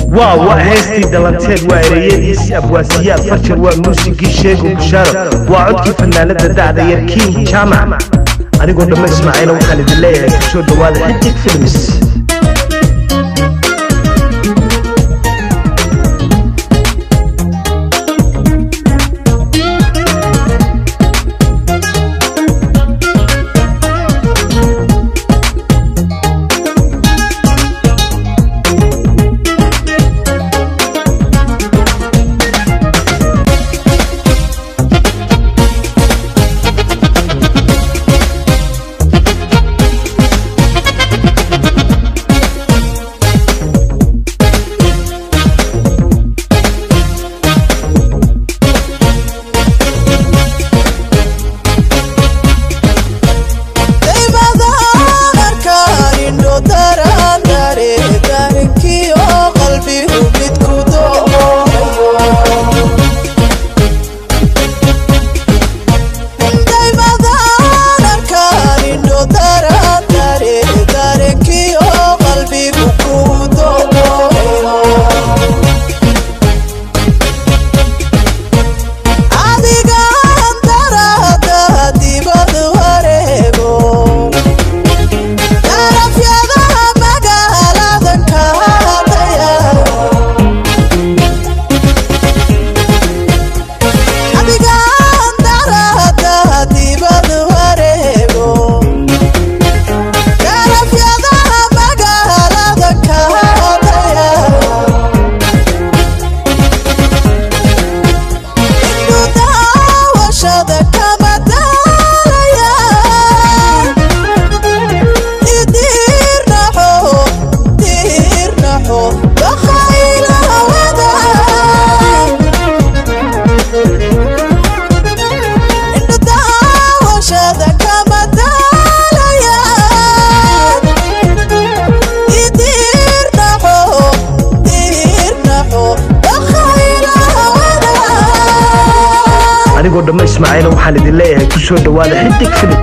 waa waa heestii dhalanteed waa ereyadiisii abwaasiyaad farjar waa muusigii sheego bushaaro waa codkii fanaanada dacda yar kiin jaamac anigoo dhamma ismaaciila waxaan idin leeyahay kusoo dhowaada xidig films anigoo dhamma ismaaciila waxaan idin leeyahay kusoo dhowaada xidig filim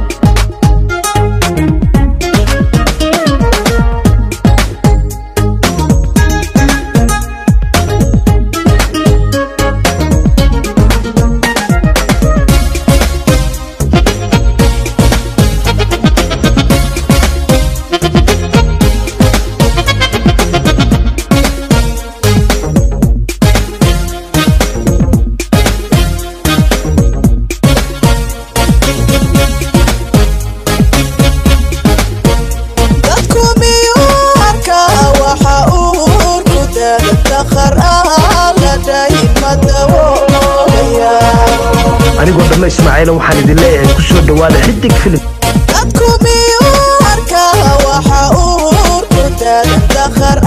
anigoo dhamma ismaaciila waxaan idin leeyahay kusoo dhowaada xidig filim dadku miyuu arkaa waxa uu hurkutaada dakhar